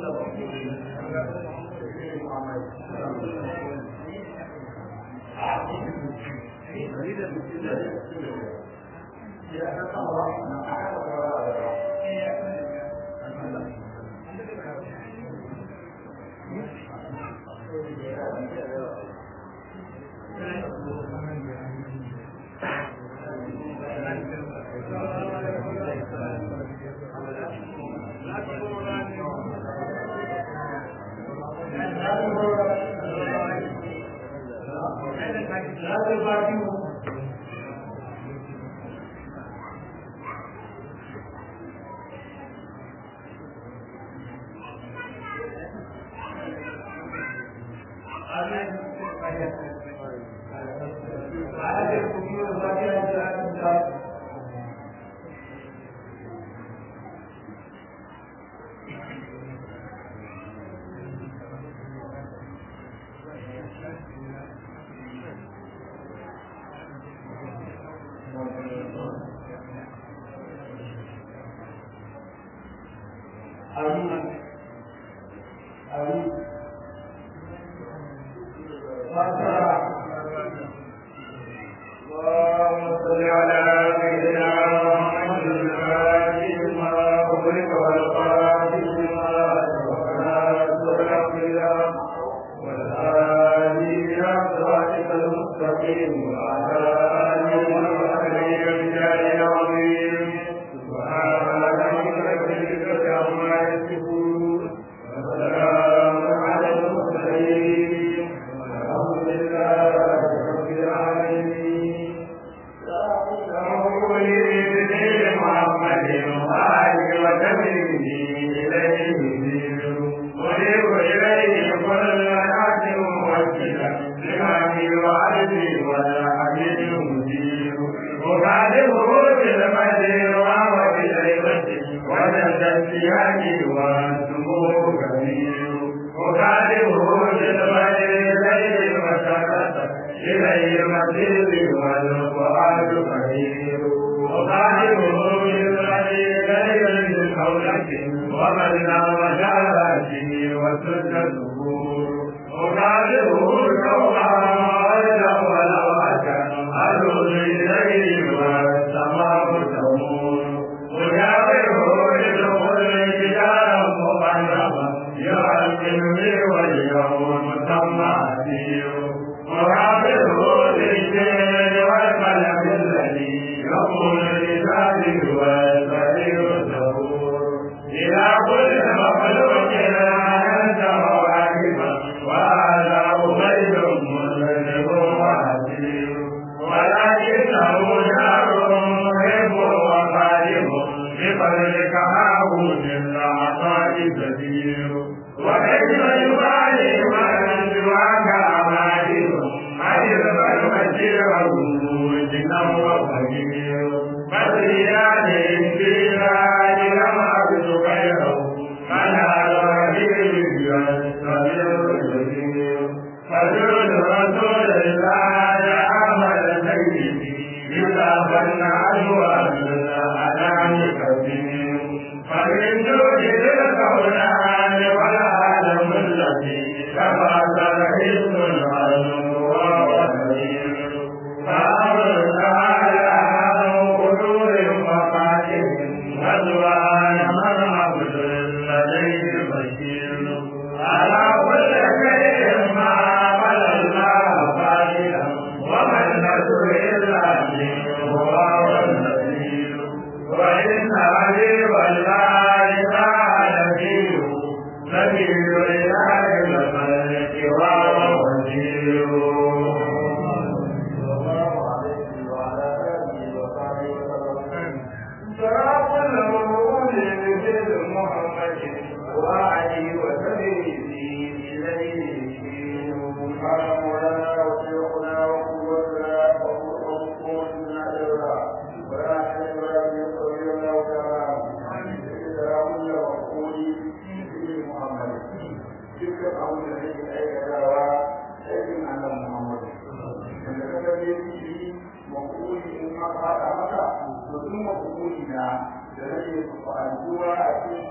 da rage fa'aduwa a cikin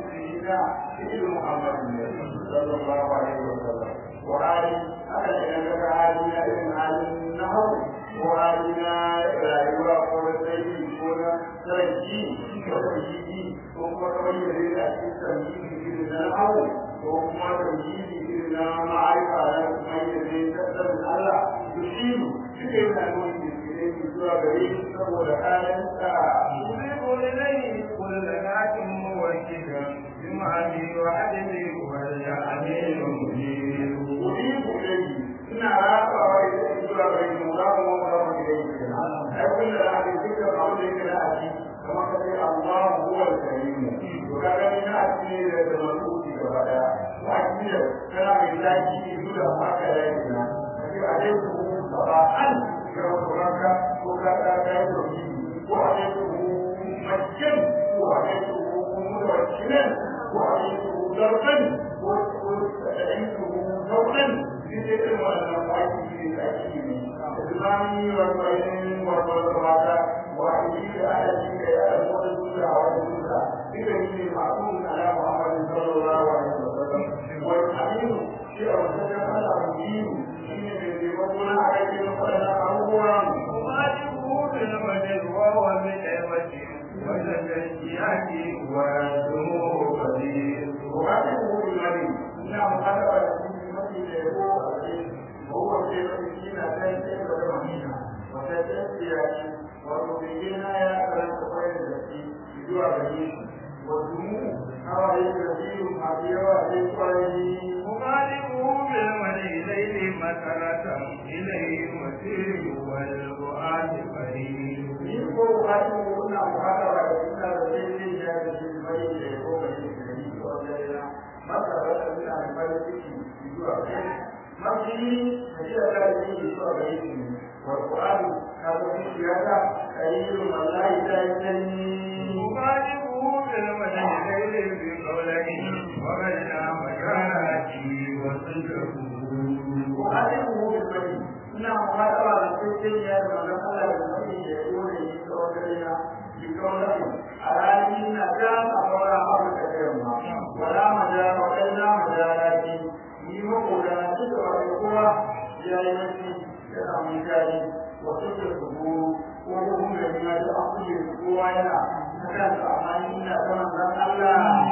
na cikin Muhammadu sallallahu alaihi wa sallam wa hali haka ne na ga hali na irin halin na hau ko hali na rayuwa ko na tsayi ko na sarki ko da jiki ko kuma kamar yadda ya cikin sarki irin na hau ko kuma tauhidi irin na ma'arifa na kuma yadda ya tattalin Allah yushiru shi ne yana nuni da ke zuwa gare shi saboda halin sa يضيف إليه كل ذات موكدا بمعنى وعدله والأمين المجيد أضيف إليه إن علاقة وإذا إجرى بين مضاف ومضاف إليه أقول لها بذكر قولك لا أتي كما قال الله هو الكريم وكان من أتي للملوك كبدا وأتي كان من لا يجي إلى هكذا يجينا فكيف عليكم صباحا كما تراك وكذا كذا وعليكم مجدا وعليكم متوكلا وعليكم ضربا وعليكم ذوقا في ذكر والنفعات في الأكيد إسلامي والبين والصلاة وعليك على ذلك يا أمور الدنيا والدنيا بكريم معقول على محمد صلى الله عليه وسلم والحديث في أرسل على الدين حين يقولون عليه فلا أمورا وواجبه بالمجد وهو بنعمة وتزكيات ويدعوه قدير وهذه المريض إنه خلق المسجد يقول وهو في مسكينة تنسى وتمهينة وتتسيا وتبينها يا أكرم خير التي يدعى به والدموع حوالي كثير حبيبا عليه وغالبه بالمدي ليل مسرة إليه مسير والقرآن قريب ni ko wani kuna muhadara da ina da daidai ya da shi mai da ya ko mai da ni ko da ya maka da ina da mai ciki zuwa kai mafi da da da ni zuwa ga yi wa qur'an ka ga shi ya da ayyun wallahi da yanni وغالبه بالمدي ليل بقوله وغنى مكانته وصدره وعلمه بالبني ina muhadara da daidai ya da manzon Allah da mai da ya ko ne ko da ya بكونه أراني نجام أمر أمرك كيما ولا مجال وإلا مجالاتي نيمو قدراتي وإقوى جايمتي كنا مجالي وسجل الظهور وهم لما تأخذ القوى هنا فكان أعمالنا كما قال الله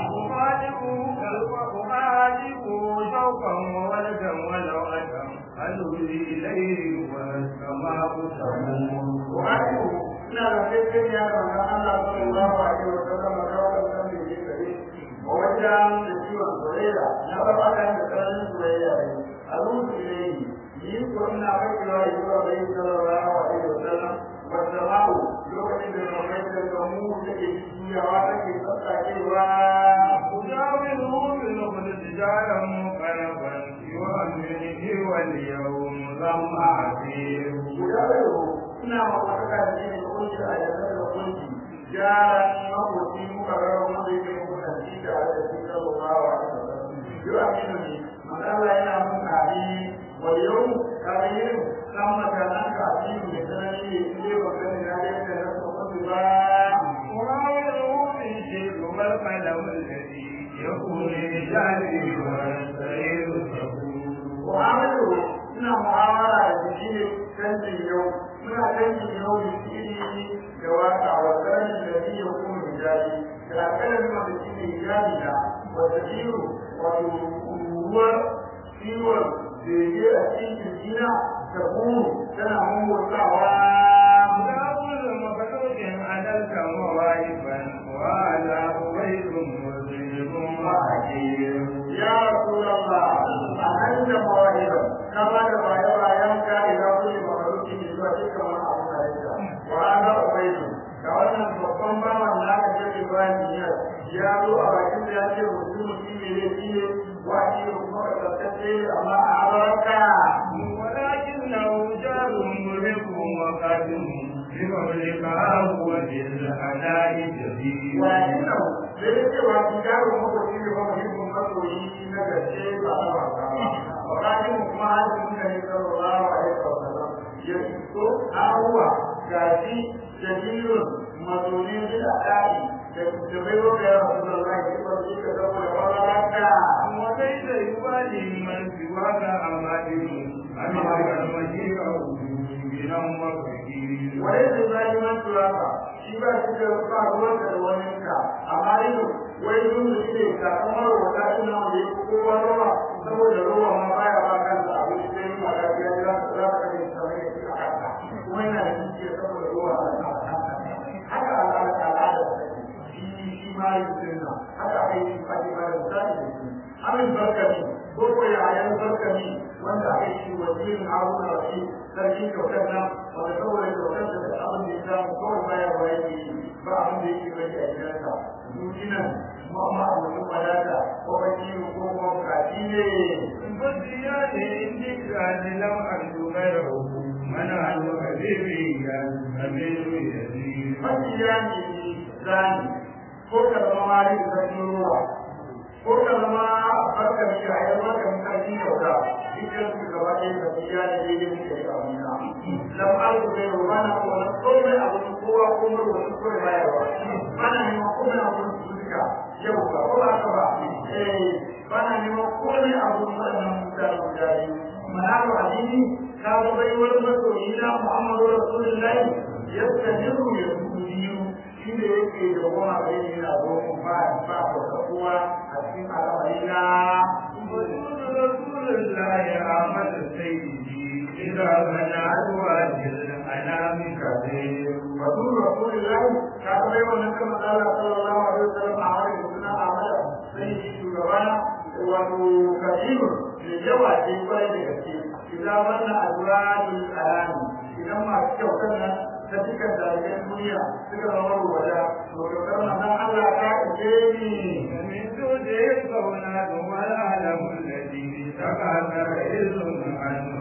أخاذه شوقا وولدا ولو أتم أدري إليه والسماء تمور وعنه ina da kai ya ga Allah sallallahu alaihi wa sallam da wannan da yake kare wajen da ciwon soyayya na ba ka da karamin soyayya ne a ruhu ne yi ko ina ba ki wa yi wa bai sallallahu alaihi wa sallam wa sama'u lokacin da mai da mu take ciyawa take tsatsakewa أجاوره بالنقل تجارا مقربا يؤمنه واليوم ضم عسير ina makwataka da ne da kunshi a yanzu da kunshi yaran makoci muka rarra wanda yake mutunci da da su sallallahu alaihi wasallam yau aminu ne magana yana mun kari wa yau kari yin kan mutanen ka asiru da sanani ne ne ba kan da ya da na sokoto ba وراوده من شيء والقلم الذي يكون لجاره والسير سهول mu'amalu ina mu'amala da shi ne canjin yau muna canjin yau da shi da waka wa tsarin da shi ya kuma hijabi da akalar wanda shi ne hijabi na wata biyu wato ruwar ciwon bege a cikin jina ta kuru tana mumurtawa لا كل مخلوق عدلت مواهبا وهذا غير مسلم وحكيم ya rasulallah a nan da mawahiba kama da bayan-bayanka idan kulle makaruki ne zuwa dukkan wani abu da ya wa ana ubaidu da wannan babban bawan na aka ce ibrahim ya ya zo a bakin da ya ce mutum shi ne ne shi ne wa shi ne kuma ka tsaftace amma a abarka ولكنه جار ملك وقادم بمملكه وبالأداء جديد wa inna da ya ce wa shi yaro mako shi ne ba muhimmin masoyi na gaske ba na wasa ba wa kafin kuma hajji da ne sallallahu alaihi wa sallam ya so awuwa gashi jadirun mazonin da ɗari da da bai wa ya rasu da Allah ya ba shi ka zama da wani da zaliman turaka shi ba shi da ba ruwan da wani ka amma ido wai sun da shi ne sakamar wata ina wanda ya kowa rawa saboda rawa ma baya ba kansa abu shi sai ma da ya za ta za ta kaje ta mai shi a kansa kuma yana da shi saboda rawa a kansa haka al'ada al'ada shi shi ma yin sunna haka ai shi ake ba da misali da shi amin barkani ko ko ya ayan barkani wanda aka yi wazirin haruna rashi sarki kyautar nan wanda saboda kyautar da duk abin da ya samu kawai baya ba yake yi ba abin da yake bari a gidansa dukinan kuma ma abokin wadata ko baki ko kuma bukaci ne فالديان إنك لم أرجو غيره من عنه حبيبي الأمير يزيد mafi yanki zani ko ka zama mali da sarkin ruwa ko ka zama barka da shi a yau barka da sarki kyauta dukkan su gaba ɗaya da su ya ne daidai muke da abuna lam alku bai ruwa na ko na komai abu kowa ko mai wasu ko da bayarwa bana neman komai abu su duka yau ba ko ba ka ba eh bana neman komai abu waɗannan mutane guda biyu manaru addini ka ga bai wani masoyi na muhammadu rasulullahi yadda jiru ya biyu shi ne yake da goma bai yana goma ba ba ba kowa a cikin al'amari na وجود رسول الله أحمد سيدي إذا منعت واجل الأنام كثير رسول رسول الله ka ga bai wannan kan Allah sallallahu alaihi wasallam a wani suna amala sai shi shugabana wato kabiru da yawa ce kwarai da gaske idan wannan azwajul alami idan masu kyautar nan ta cikin dalibai duniya suka zama ruwada to kyautar manzon Allah ta ije ni ومن جوده الكونات والعالم الذي تكاثر إذ عنه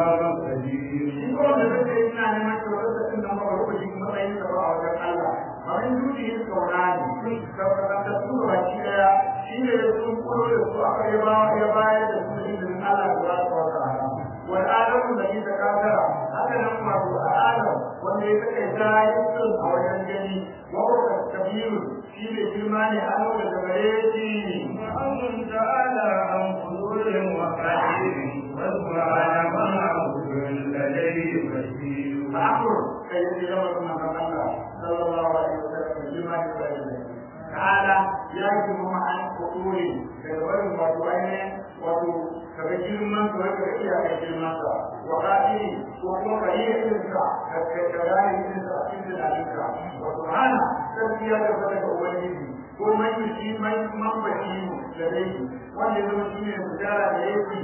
وقدير shi ko wanda kake ina neman kyautar da tun da maka lokaci kuma tsayin da ba a wajen Allah abin duki yin kauna ne ka ka su ba shi daya shi ne da sun kuro da su aka yi ba ya bayar da su izinin Allah da ba ta wata rana wal adamu da ita kafara haka nan wato adam wanda ya kai ta yin a wajen gani wa ko kabiru shi ne girma ne an da gare shi وأمن تعالى عن قدور وقدير وسبحان من عبد لديه بشير فأمر كي يتجاوز ما قال الله صلى الله عليه وسلم بما يقول تعالى يجب مع الخطور كالورد وتوين وتو كبجير من توجه إلى كبجير من وقاتل وهو قليل إنسا كذلك إنسا إنسا عليك وسبحانه تسبية فتك أوليه ko man yushi man man bashiru da dai wanda zama shi ne mutara da yake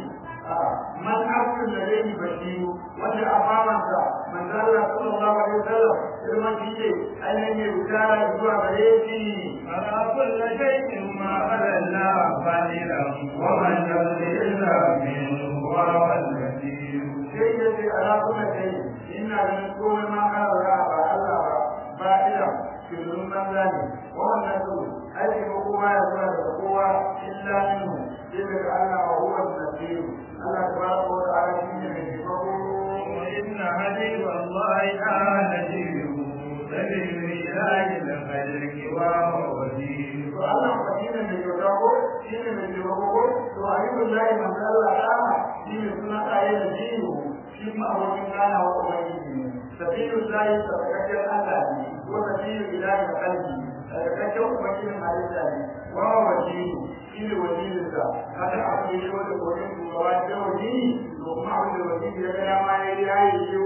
man abdul da dai bashiru wanda a bawansa manzo Allah sallallahu alaihi wasallam irma shi ne ainihin ne mutara zuwa gare shi على كل شيء ما على الله فاعلا ومن يرد إلا منه وهو الكثير sai ya ce ala kuma kai ina ganin komai ma ka ba ba Allah ba ba ila shirin banza ne wannan su aiki ko kowa ya zuwa da kowa illa minhu sai daga Allah wa huwa al-nasir Allah tabaraka wa ta'ala shi ne mai taimako وإن حبيب الله تعالى نجيب سبيل إله الخلق وهو وزير to Allah fa shi ne mai taimako shi ne mai taimako to ayyukan lahi man Allah ta'ala shi ne suna ayi da jiyo shi ma abokin gana wa ubangiji ne sabilu lahi sabakakken Allah ne ko sabilu ilahi da kalbi sabakakken ubangijin halitta ne wa wajiru shi ne wajirinsa kada a kuma yi wata kodin shugaba da wajiri to kuma abin da wajiri ya ga dama ya yi ya yi yiwu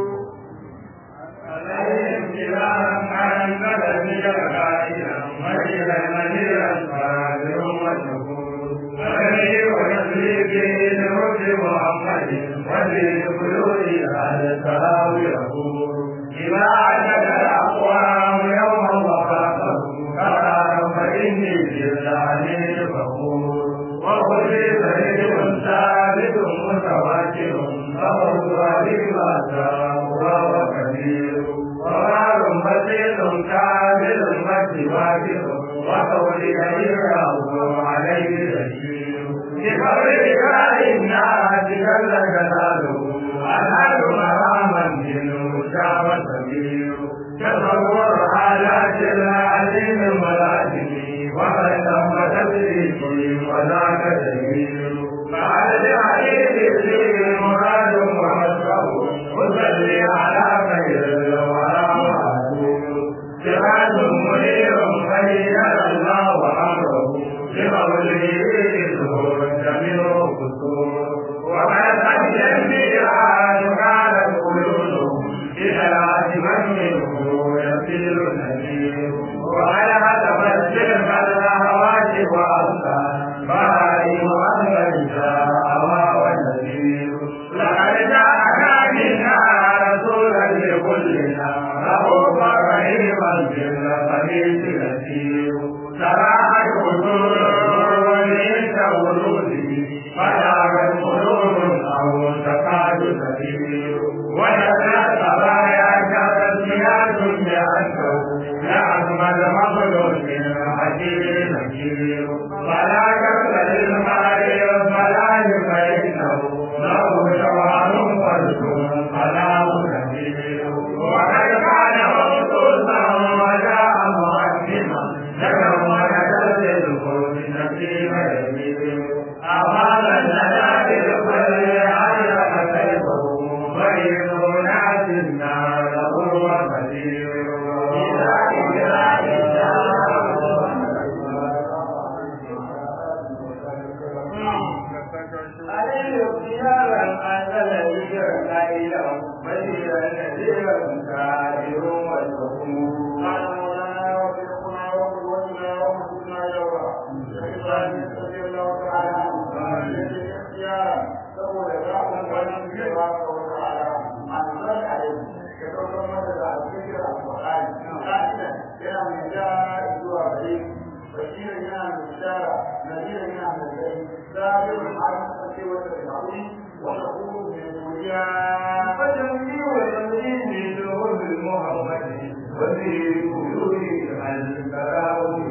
عليهم سلام عن بلد الغائب مجد مجد صابر وشكور عليه ويسري به لرد محمد وفي قلوب على السلام يقول إذا عدد الأقوام يوما وخافه قرارا فإني بالله فخور وخذي فريد ثابت متواتر فهو بما شاء وهو كبير ومال بسيط كامل متواتر وقولي يراه عليه بشير بقولك الناس جل جلاله أنال مراما منه شاب سبيل تصور حالات العليم الملازم وقد تم تدريكه وذاك دليل بعد الحديث فيه مراد ومسره وصلي على خير الوالد وأصلا بارئ أنزلتا أما والنذير لقد جاءنا منا رسولا لكلنا رؤوفا رحيما بالخبيث نذير سراحت قدور وليس وجوده فلاغت قلوب أو تكاد تسير وجدت خبايا كتسميات بأنه لأجمل مخلوق حكيم نكير فلا كسل المال فلا فإنه له جوهر فرد فلا كثير وقد كان مخصوصا وجاء مقدما تكون تسلك بنسيب يمير أمام النجاة الكل علق سيفه غير ناس النار هو كثير عليه اختيارا أنزل ذكر قائلا بشيرا نذيرا كافر وشكور قال مولانا وشيخنا وقدوتنا ومسلمنا جورا إبراهيم رضي الله تعالى عنه الذي اختيارا سوى ذاك الغنم تبارك وتعالى أنزل عليه كتب مثل الذكر القرآن قائلا إلى من جاء إلى غريب بشيرا إلى من بشارة نذيرا إلى من البيت سابر على التقوى والتعظيم وشكور من الدنيا فجميع وتمرين دون المحمد وفي قلوب الكرام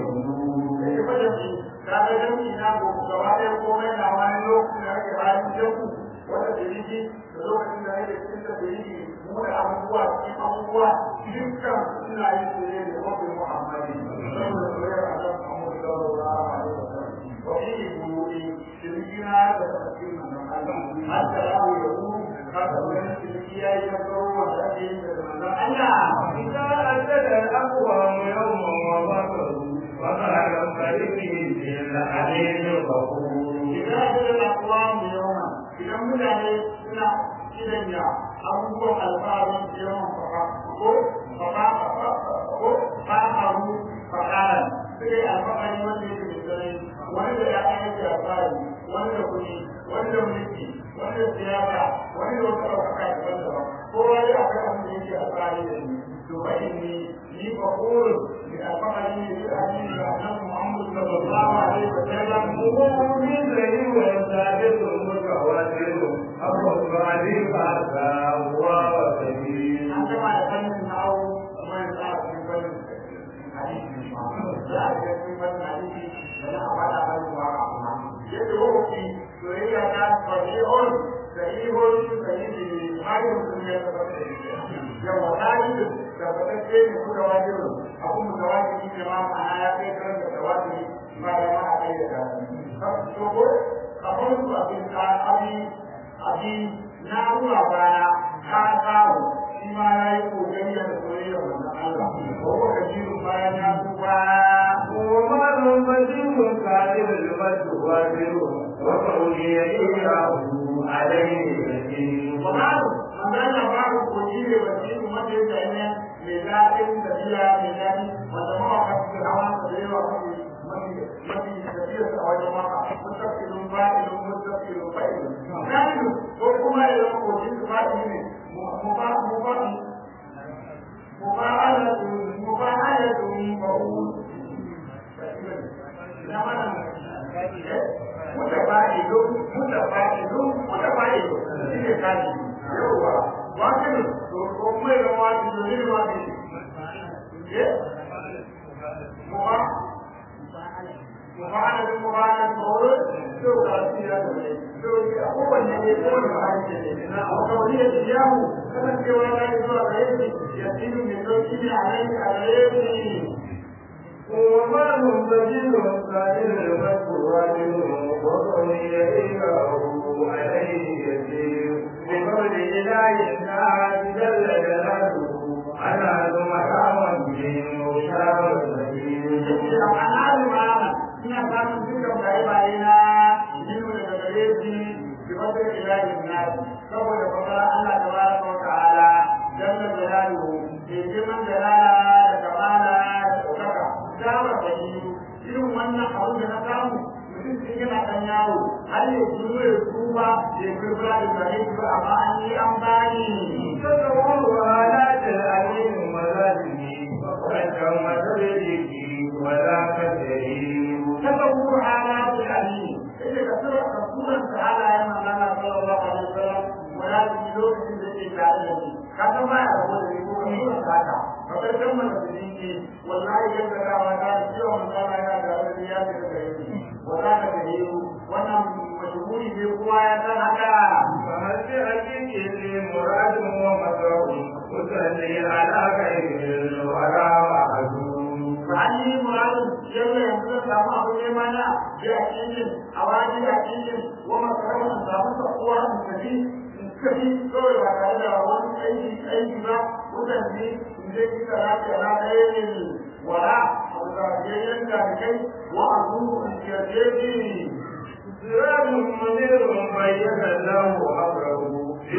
kaga jami'i na ko gaba ɗaya komai na wani lokacin da ake bayan jaku wata diriji da lokacin da ake cikin da diriji mu da abubuwa cikin abubuwa dukkan suna yi su ne da wabin muhammadi saboda soyayyar Allah Muhammad sallallahu alaihi wasallam wa fi buɗe shirkina da tafsirin manzon Allah har da rawu ya ku haka wani shirki ya yi na tsaro wanda ake yin da manzon Allah إذا أجل الأقوام يوما وبكروا وقال فريقه في الحديث الغفور idan aka da akwamu yawan idan mutane suna kidanya abubuwan alfaharin da yawan faɗa ko faɗa ko faɗaru faɗaran suka yi alfahari wanda yake da tsanani wani da ya aiki alfahari wani da kuɗi wani da mulki wani da siyasa wani da wata ɗaukaka daban-daban kowa ya akwai abin da yake alfahari da shi to fa inni ni fa qulu bi alfahari ne da hadisi da annabi Muhammad sallallahu alaihi wa sallam ومؤمن ذي وثابت متواتر أبو الصالح هذا هو وسبيل an gama da fannin na'au kuma yanzu a cikin fannin hadisi za a ga cikin fannin hadisi da na fada fannin waka kuma yadda hukunci soyayya ta fahihun sahihun sahihi hakin sun ya tabbata da shi yawa hadisi da fatacce ne kuka wajiru abu mutawatiri ne ma ma'ana ya kai karan da tawatiri ba da ma a kai da kasu so ko kamar su abin ka abin abin na ruwa bana ka samu shi ma ya yi kokari da soyayya wannan Allah ko ko ka ji bayan ya tuba ومال بديل كاذب المتواتر وقولي إياه عليه يسير Babu, magana babu koji ne ba shi kuma da yake ne mai daɗin tafiya mai daɗi wanda mawaka suke hawa su da yawa mafi mafi mafi tafiya su a wajen maka mustaqilun fa'ilun mustaqilun fa'ilun. Fa'ilun ko kuma ya zama koji su fa'ili ne mu ba mu ba muba'alatun muba'alatun fa'ul. Na mana mutafa'ilun mutafa'ilun mutafa'ilun shi ne kaji yawwa wakin to ko mai da wani da ne wani ye muba mubana da mubana ko to ka shi ya da ne to ko wanne ne ko ne ba ne ne na ko wani ya yahu kana cewa da zuwa ga yake ya tinu ne to shi ne alai alai ومال بديل كاذب المتواتر وقولي إياه عليه يسير بقول إله الناس جل جلاله أنا ثم حرام من مشار السبيل ina samun dukkan baye-baye na jinu daga gare shi bi wata ilahin nasu saboda fasara Allah ta bara wa ta'ala jalla jalaluhu ke girman jalala da kamala da ɗaukaka dama da yi irin wannan wannan abin da na samu mutum sun yana ɗan yawo har ya zuwa ya tuba ya kirkira da zane su amma an yi an bani تصور آلات العليم وذاته وكم تدرك ولا تدريب تصور حالات العليم إذا كثر رسولا تعالى يا مولانا صلى الله عليه وسلم ولا تجدوك في ذلك العالم هذا ما يقول يقول رسولا هذا فقد كمل بدينه والله جل وعلا سوى من قال يا دار الرياض الكريم ولا تدريب وانا مشغول بقوايا هذا فهل بحقيقة مراد ومسرور تصلي على غير الورى وعزوم فعني مراد جل يمكن سامع أبو مانا بأكيد أواجد أكيد وما كان أن سامع قوة مستفيد مستفيد كل وكالة وان أي أي با وتنبي إنجي كلام على غير الوراء أو ذاكرين كاركي وأبو إنجازي سراج منير بين له أمره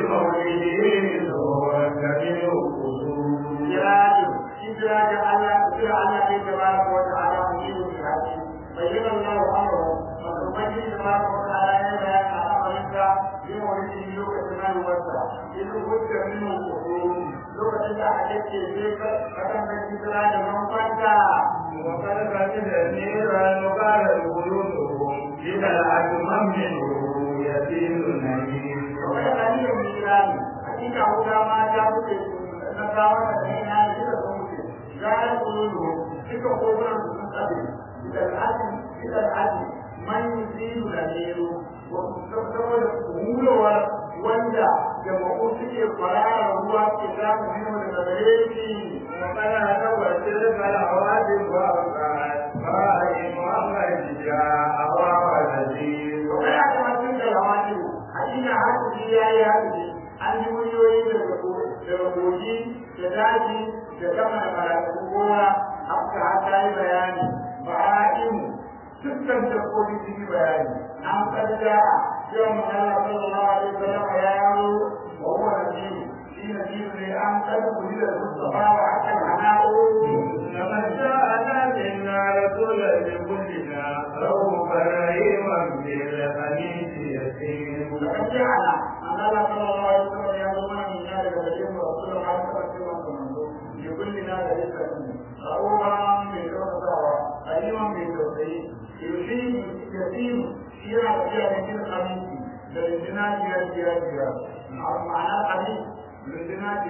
بقوله هو الذي يقصد سراج سراج الله سراج الله تبارك وتعالى مجيب الحكيم بين الله أمره وتبين تبارك وتعالى يبين على أمرك بمولده لوكة ما يوسع إذ كنت منه القصور لوكة إذا حدثت إليك فكم من سراج من فانتا وقد فقد النيران قال قلوبهم إذا العدم منه يسير النبي وقد قليل من إيران حقيقة هدى ما جابت نساوة الدينان إلى سمسي لا يقولون تلك قولا تنتبه إلى العدل إلى العدل من يزيل الأمير وتستمر قولوا wanda jama'u suke fara ruwa ke samu minhu daga gare shi وقد هدوا تلك العوادم وأوقات فإن محمد جاء ونذير Kana da mutum da rawani hakika haƙuri ya yi haƙuri an yi miliyoyi daga daga kogi da daji da sama da malakun gona haka haka yi bayani ba'a'in dukkan dabbobi sun yi bayani an karja cewa magana sallallahu alaihi wasallam ya yawo wa huwa nasiru shi nasiru ne an kada kuli da mustafa wa hakan hana'o لقد جاءنا منا رسولا لكلنا رؤوفا رحيما بالحديث يسير لقد جعل أن الله صلى الله عليه وسلم يأمرنا من ذلك الذين رسول الله صلى الله عليه وسلم لكلنا ذلك رؤوفا بالرسول قديما بالتوحيد يشير يسير سيرة فيها من الخميس للجنات يا يا يا معنى الخميس للجنات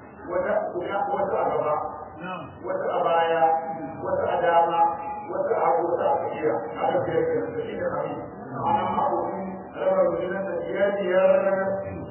wata agaba wata abaya wata adama wata abota a tsakiya aka biyar da shi da kami ana ma'aukin raba rundunar da biyar biyar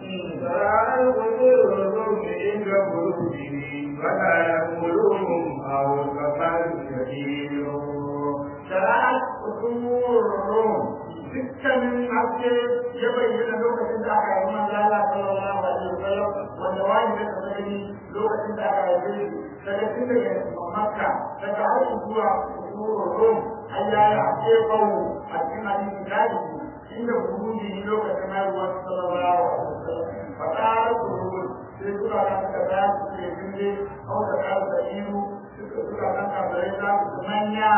ترى القدور الروم عند قلوبه ولا يقولهم أو كفر كثير shari'ar usul rum dukkanin haske ya bayyana lokacin da aka yi manzo Allah sallallahu alaihi wasallam wanda wani da ta gani lokacin da aka yi daga tun daga Makka daga har zuwa usul rum Allah ya haske kawo a cikin hadisi gadi inda buruji lokacin haihuwar sallallahu alaihi wasallam fatara surur sai suka ga suka da su ke dinde au da ka da iru suka suka ga ka da ita su manya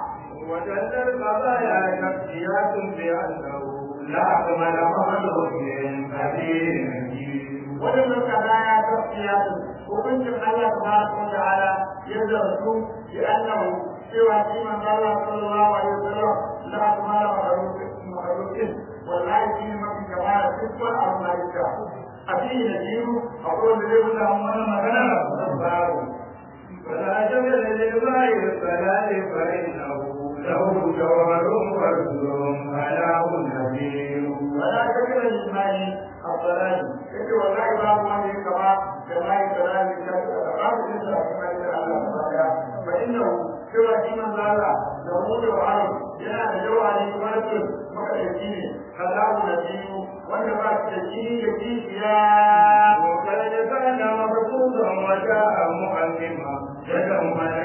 وجل القضايا نفسيات بأنه لا أكمل مخلوق كثير نجيب waɗannan kadaya gaskiya su hukuncin Allah tabaraka wa ta'ala ya zartu bi annahu cewa shi manzo Allah sallallahu alaihi wasallam la akmala makhluqin wallahi shi ne mafi kamala dukkan al-malaika a cikin najiru akwai wanda zai buga mana magana babu فلا جمل للماء الصلاة فإنه له جوهر ورد على نبيل ولا تكن للمال الضلال يجي والله باب ما كما كما يتلال كما يتلال كما يتلال الله فإنه سوى إيمان الله نمود وعلم جنا نجوى عليه ملك مكتشين خلاه نبيه وانما تشين يجيش يا وقد كان مبسوطا وجاء مؤلما يدعو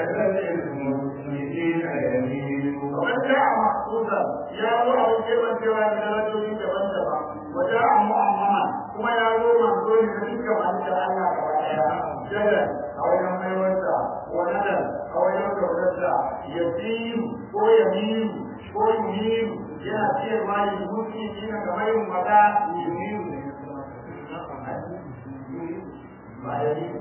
ملك المسلمين يمين ومن جاء محفوظا يا الله كيف سوى من رجل تبنتبا وجاء مؤمما كما يا الله من دون ذلك من جاء الله جدا أو يوم يوسع وندى أو يوم يوسع يسير ويمين ko yumiru yana ciyarwa yin mutu shi na kamar yin mata yumiru ne ba ya yi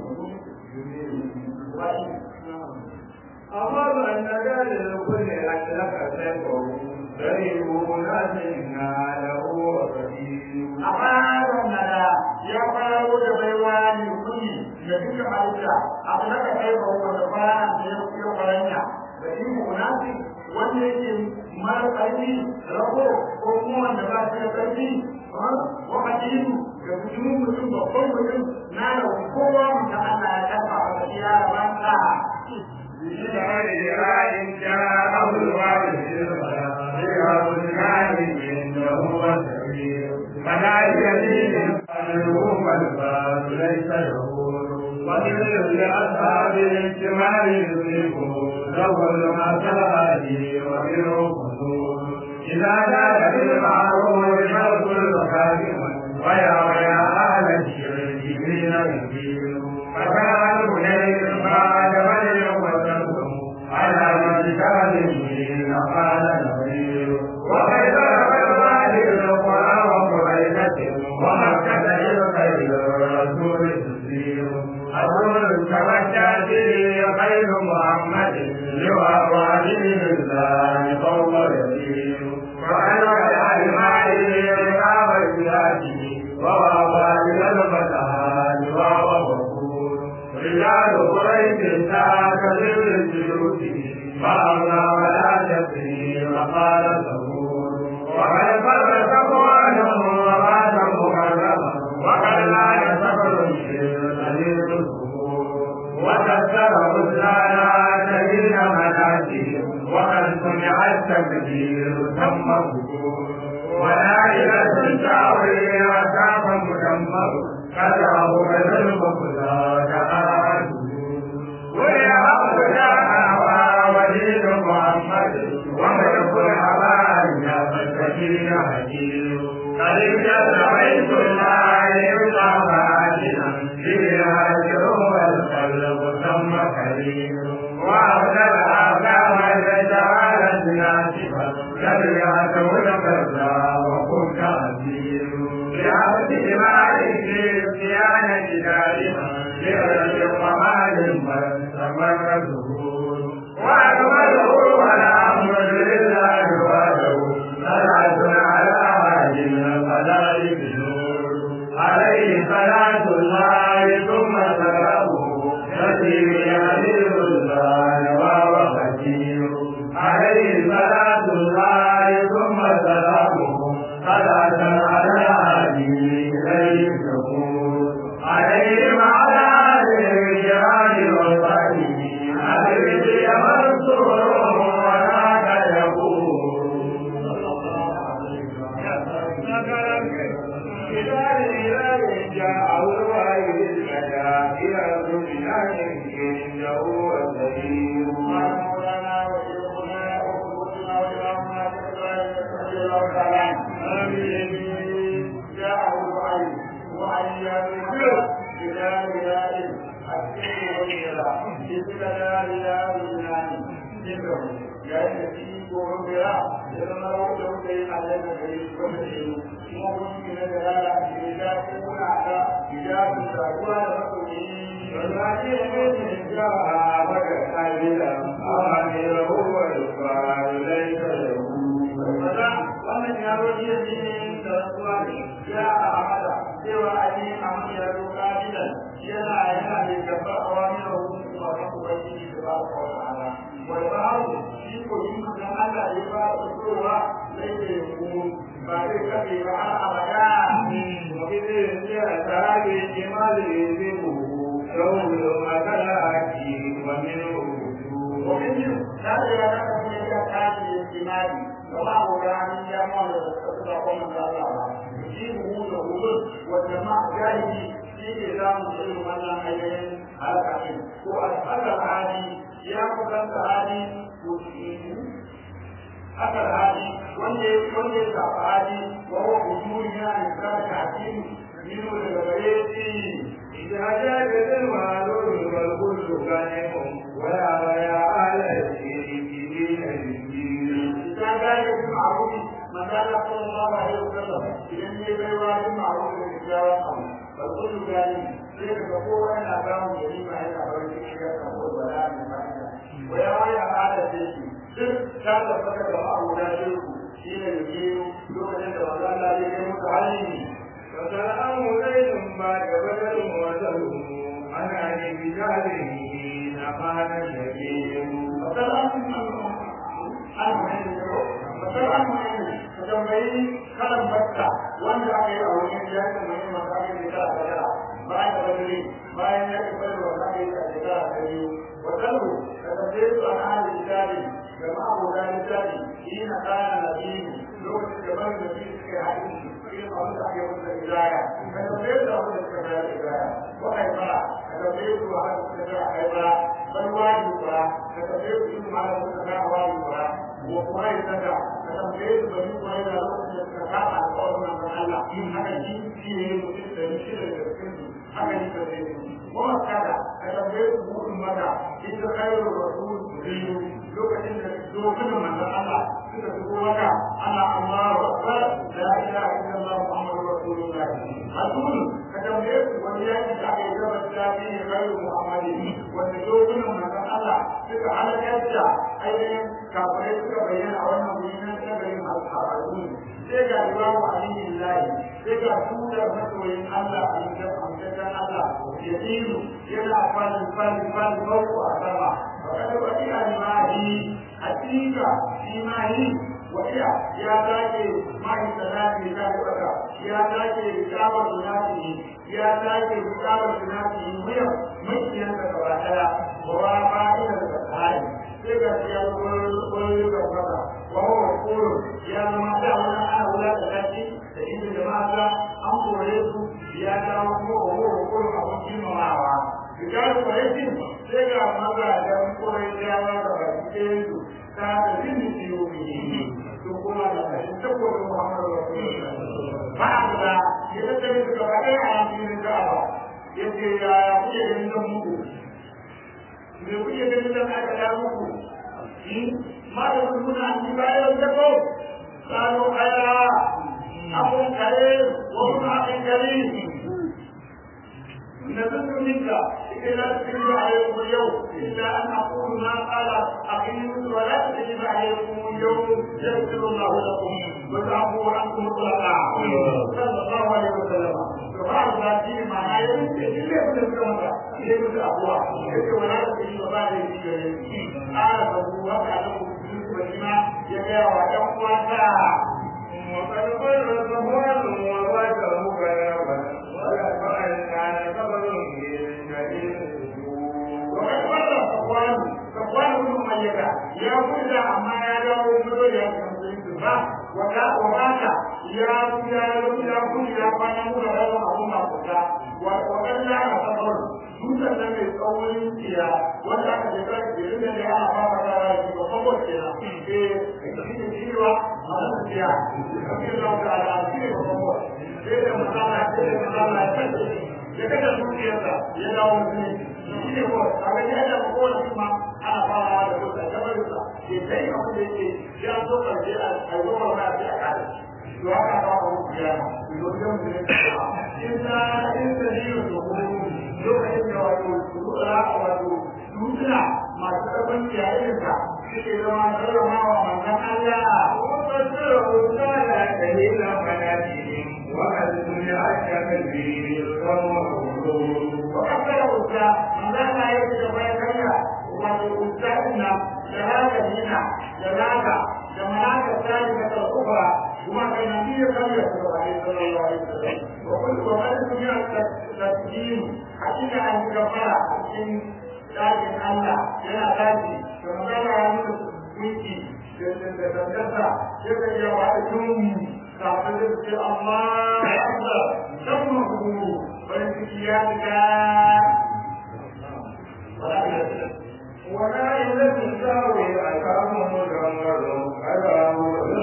أمر أن لكل أشرك سيفه سريع ناسنا له وكثير amma wannan ya faro da baiwa ne kuni da duka halitta abu na ka kai ba wanda fara da ya fiye faranya da shi munasi wanda yake mara ƙarfi rago ko kuma wanda ba shi da ƙarfi wa hadisu da mutum mutum babban mutum na da kowa mutum Allah ya kafa a gaskiya da banka إذا جاءه الوارث فيها الكائن إنه وسبيل فلا يزيد عنهم الباب ليس يقول ومن لأصحاب الاجتماع يدركه له المسائل ومنه قصور إذا جاء بالمعروف فالكل خادم ويا ويا أهل الشرك حين يدين فكان البنير بعد بدر وتنكم على مجتهد حين قال نبيل وقد ضرب الوالد القرى وقريبة ومكة للخير الرسول تسير الرسول تمشى به خير محمد لواء عليه الله فوق يسير وأنا المال رقاب بلاده ووضع للفتحات وهو غفور رجال قريش ساك بالجلوس فأغنى ولا تسري وقال ثبور وقد فر صفوانه ومات مكرما وقد لا يسفر الشيء الصبور وكسر رسانا سبيل مناسه وقد سمع التكبير تم الظهور ونائلة تعوي وكاف مدمر كتاه بدل مقدار وليحق دعوى وليد محمد وملك الحبايا فالسكين حكيم قد امتد بيت الله يطلع عاجلا فيه هاجر والقلب ثم كريم وأبدل آثام الرجال ناسفا تبعت الكذا وكنت عزيز بعبد مالك صيانة دائما لرجل ومال من استمر ظهور وأكمله والأمر لله وحده صلاة على هادي الخلائق نور عليه صلاة الله ثم سلامه الذي يهديه الله وهو خشير عليه صلاة الله ثم سلامه صلاة على هادي إليه الشكور عليه وعلى آله الكرام وصحبه حبيبي منصور وذاك يقول إذا إليه جاء الوحي البدا إلى الدنيا إنه السبيل مولانا وشيخنا وقدوتنا وإمامنا رضي الله تعالى عنه آمين جاءه الوعي وعي بالله بلا إله السر والإله بسم لا إله إلا ذكره يا الذي وعبرا لما لو كان عليك كريم وكريم وممكن دلالة إذا كنا على إجابة الدعوة لرسوله والذي من جاء وكذا أمره والكفار ليس له wannan ya roƙi ya ce da rasuwa ne ya a amada cewa a yi amma ya roƙa gidan yana yana da gaba a wani rahoton kuma kan ubangiji da ba ka wata ala wai ba hau shi ko yi kusan Allah ya ba su fitowa zai da ya kuma ba zai kafe ba har abada وإذ جاء جمال ذبه يوم مكلاك ومنه ومن لا يراك من يكاد الاجتماع وما هو يعني يعمل تتقوم من الله يجيبه له والجماعة جاهه في نظام علم من حيين على كثير وأسأل العادي يأخذ العادي أكل هذه وندي وندي هذه وهو وجود من الإنسان الحكيم منه لغيره إذا جاء المعلوم والكل غنم ويا ويا على الشرك دين الدين إذا كان yin ma'arufi manzala sallallahu alaihi wasallam idan ne bai wa yin ma'arufi da kyakkyawan abu ba kullu gani sai ka ga kowa yana samun gari ma yana barin cikin ya samu wala mai fa'ida wa ya wani al'ada ce shi duk ta tabbata da ma'aruda shirku shi ne da biyu lokacin da manzala ya yi musu hali وسلام زيد بعد بدر وسلم أنا لبجاله نقال الشكيم ka tambayi kalan bakka wanda aka yi a wajen ya yi mai makamin da ta shekara bayan da badari bayan ya yi bada wanda aka yi a shekara ta biyu wadannu ka tambaye su an hali misali ga ma'aboda misali shi na kana na biyu lokacin da bari da biyu suka yi haɗin irin abin da aka yi wanda izaya ka tambaye su abin da suka bayar da izaya ko haifara ka tambaye su a haka suka bayar a haifara bal wajibi kura ka tambaye su yin ma'ana suka bayar a wajibi kura ko kuma ya saka ka tambaye su bari kuma yana lokacin da suka kama alƙawarin nan don Allah in haka shi shi ne mutum da shi da daga cikin su haka ne ka sai su kuma kada ka tambaye su mutum mata ita khairu rasul biyu lokacin da dokunan manzon Allah suka fito maka ana Allahu akbar la ilaha illallah muhammadur rasulullah rasul ka tambaye su wani yaki da aka yi gaba da shi ne khairu muhammadin wanda dokunan manzon Allah suka halakar da ainihin kafirai suka bayyana a wannan wuri na tsagarin al'adu sai ga imamu aliyu lahi sai ga tutar masoyin Allah a yankan amsakar Allah ya tsiru yana falin falin falin bauku a sama wakada wani alimahi hakika shi mahi wasiya ya dace mahi salati ya dace ya dace rikabar sunati ya dace rikabar sunati wuyan makiyan da gaba daya wa fa'ida da tsari sai ga ya wani da maka wa huwa qulu ya zama da wannan ana wula da kashi da inda jama'a an kore su ya dawo ko wa huwa qulu abun kimamawa rigar kwaretin sai ga maza da kore jawa da baki ɗayan su ta da rinni ciwo ne to kuma da kashin tabbobin muhammadu rasulullah ba a da ya tattare su gaba ɗaya a yankin ka'aba yace ya kuke ganin nan muku me kuke ganin nan aka da muku ma da kun muna an ji bayan da ko kano kaya abun kare wa kun haɗin kare نزلت منك إلى تجب عليكم اليوم إلا أن أقول ما قال أخي ولا تجب عليكم اليوم يغفر الله لكم وتعفو عنكم الخلقاء صلى الله عليه وسلم فهذا ذاتي ما يمكن إلا أن يكون يجب الأقوى يجب ولا تجب بعد قال فهو وقع لكم وكما يجب ويقوى وقد قل صفوان ووجهه كلامه ولقد كان صبر وقد مر صفوان صفوان بن أمية يا كل أما يا داو مدو يا كمسلم وكا وكاكا يا يا يا كل يا كان مدو يا أبو ما كذا وقد لا صبر dutsen nan mai tsawon tsiya wanda aka je kan jirin da ya ana fara da shi ba saboda kenan eh da shi ne cewa a wannan tsiya kafin da ta ala shi ne ba saboda sai da masala sai da masala ya kace ya kace zuciyarsa ya dawo ne shi ne ko a ga ya da ko wani kuma ana fara da ko da jabarinsa ke sai abu da yake ya zo karshe a goma ma sai a kada to haka ba ku kiyama lokacin da ya illa in sahihu lokacin da wato rura wato dutuna masu ɗaban yayin ka suke zama karramawa manzon Allah وقدره قال دليل منازلهم وأذن أشك البير وكفر أسرى من لا لا يجد بيتنا والأسرى شهادة هنا شهادة جماعة الثالثة الأخرى وما كان النبي صلى الله عليه وسلم وقل وقد سمع التسليم حقيقة أن كفر من لكن الله yana tashi da magana ya nuna wiki da dangantarsa ya ga ya wa tun kafin da ce amma Allah dan mu bari ciki ya ga ولا يلد الزاوي أكرم مجمر أداه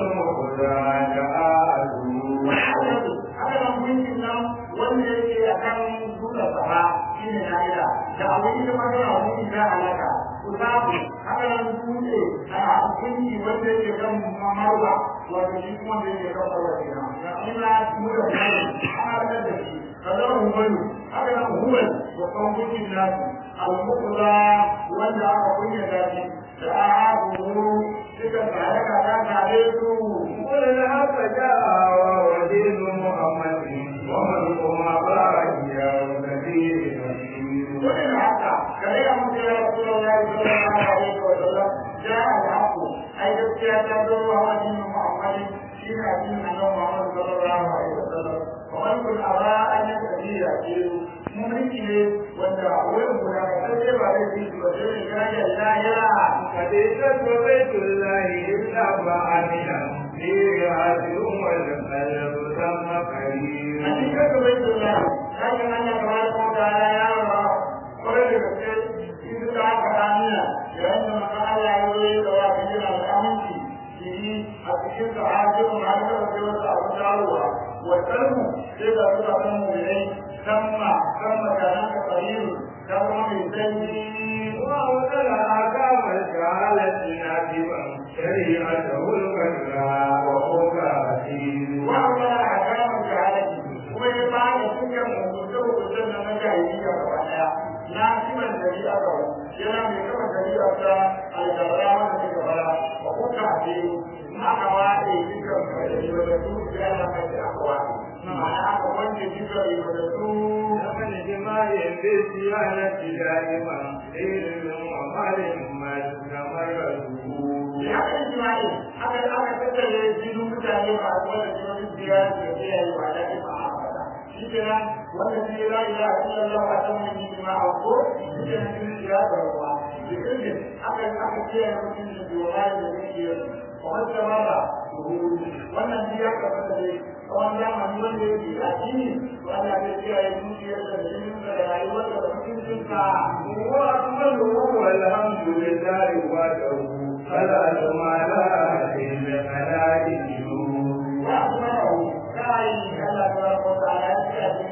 المخزى haka nan mulkin nan wanda yake a kan dutsen sama shi ne na'ila da abu ita magana wani na halaka ku samu haka nan dutse a hukunci wanda yake kan mamarwa wato shi kuma da yake kafa wa kenan ina mu da kuma ana da da shi kaza humayu haka nan humayu wa kan gudun nasu al-muqla wanda aka kunya da shi da abu suka tsare ka ta tare su قل الحق جاء ودين محمد ومن ما باقي كثير وإن حتى كلمة مثل رسول الله صلى الله عليه وسلم جاء الحق أي تسكية تدور وهو دين محمد شين دين أنه محمد صلى الله عليه وسلم ومن كن أرى أن يستطيع ممكن وأن أول ملاك تجربة عليه وسلم كان لا يرى حديثة بيت الله إلا فعلنا فيه عدل والقلب ثم قريب حقيقة بيت الله لكن أن تبارك وتعالى يرى kwarai da gaske in suka haka ramiya yayin da maka Allah ya zo ya dawa ka yana da aminci shi yi a cikin sa hajjin har da wasu wasu abu dawowa wa kalmu sai ga suka san mu'minai samma samma da nan ka tsariru ta zama mai sanyi وأوصل أحكام الجهالة ناتبا شريعته الكبرى وهو كثير wa amma a kamar jahalaki kuma ya ba da dukkan hukunce-hukuncen na na jahiliya gaba daya na kiman shari'a gaba yana mai kama shari'a ta algabara wanda ta gabara wa kuka ce in aka waɗe dukkan ribatattu sai Allah kai da aka waɗe ma'ana aka wanke dukkan ribatattu ومن جماع بالصيانة دائما علم ومال ما تتمرده da aka yi jima'i aka aka tattare jinin mutane ba a wanda jinin biyar da ke yi ba da ba a fada shi kenan wanda shi la ilaha illallah wa ta mun yi ma a ko shi kenan jinin ya da ruwa da kirkin aka aka ce ya mutum da biwala da zai yi wanda ba ba wannan shi ya kafa da dai tsawon zamani wanda ya ke a jini to Allah zai kiyaye zuciyar da jinin da rayuwar da mutuncinsa وأكمله والحمد لله وحده فلا جمال إلا خلائقه وأكمله كاي الله تبارك وتعالى يأتي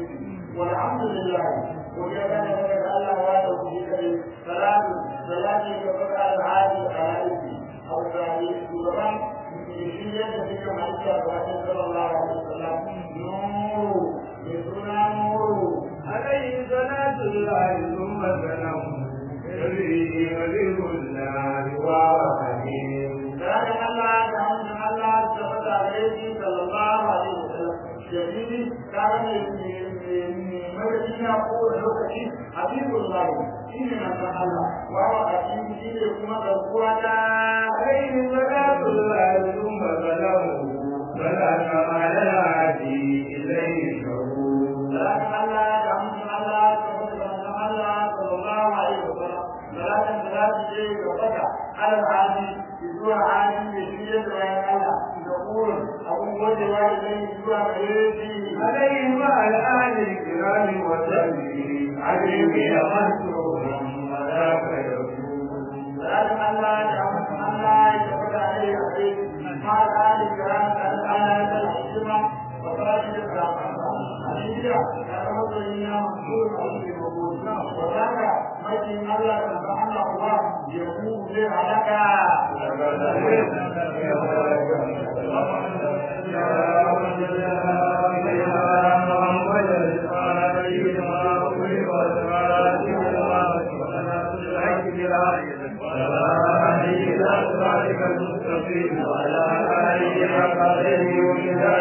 والحمد لله وجعل لك الله وحده في كريم صلاة صلاة يقول على العادي الخلائق أو الثاني سورة بشيء تلك معرفة صلى الله عليه وسلم نور يسرنا نور عليه صلاة الله ثم سلام سره ولي الله وحده ذلك الله دعون الله ثبت عليه صلى الله عليه وسلم جميل كان مدينة قول لوكتي حبيب الله شيء من الله وهو حكيم شيء كما تقول عليه صلاة الله ثم سلامه فلا كمال العادي إليه شعور ذلك الله دعون الله ثبت الله صلى الله عليه وسلم ثلاثة ثلاثة شيء وفتح على العادي zuwa halin da shi ya bayan Allah da kurin abun gojewa idan zuwa gare shi عليه مع الآل الكرام وسلمه عليه منصور وذاك يكون ذلك الله يعمل الله يتفضل عليه عليه مع الآل الكرام الآن الحكمة وفراشد الكرامة الهجرة يعتمد إلينا منصور عليه الوجود وذاك مجد الله سبحانه الله يقول لك وعلى آله وصحبه وسلم